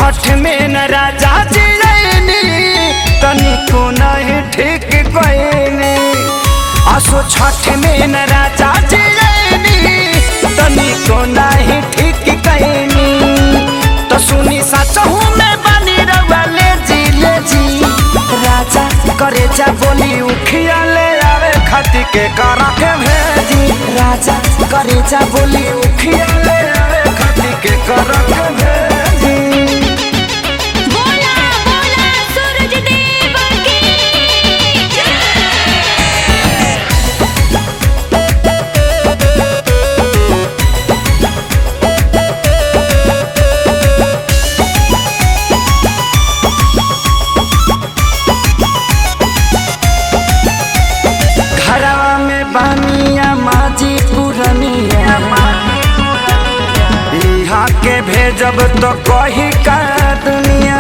छठ में न राजा जियनी तनिको नहीं ठीक कइनी असो छठ में न राजा जियनी तनिको नहीं ठीक कइनी तो सुनी सचहू में बनी रउआ ले जी ले जी राजा करे जा बोली उखिया ले आवे खती के करा के भेजी राजा करे जा बोली उखिया ले आवे खती के करा के भेजी बोला बोला सूरज देव की घरवा में बानिया माजी पुरनिया यहाँ के भेजब तो कही का दुनिया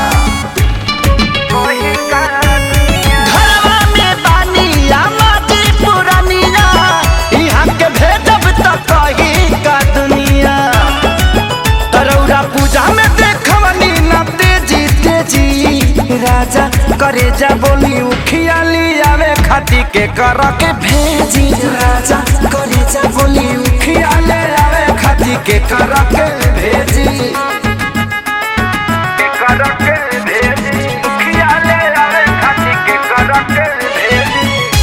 घरवा में बानिया माजी पुरनिया यहाँ के भेजब तो कही का दुनिया तरौरा पूजा में देखवनी ना तेजी तेजी राजा करे जा बोली उखिया आवे खाती के कर के भेजी राजा करे जा बोली उखिया ले आवे खाती के कर के भेजी के कर के भेजी उखिया ले आवे खाती के कर के भेजी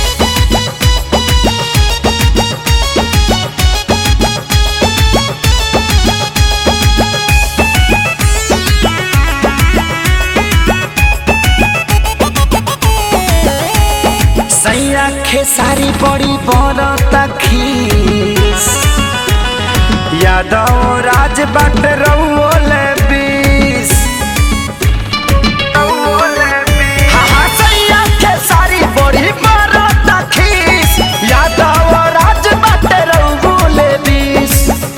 सैया खेसारी बड़ी बरता खीस यादव राज बाट रउले बीस हाँ, हाँ, सैया खेसारी बड़ी बरता खीस यादव राज बाट रउले बीस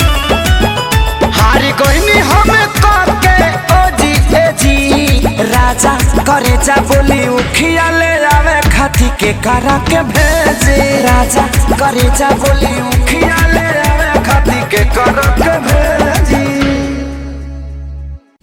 हारी गईनी हम के ओ जी ए जी राजा करे जा बोली उखिया ले आवे खाती के करा के भेजे राजा करे जा बोली उखिया ले आवे खाती के करा के भेजे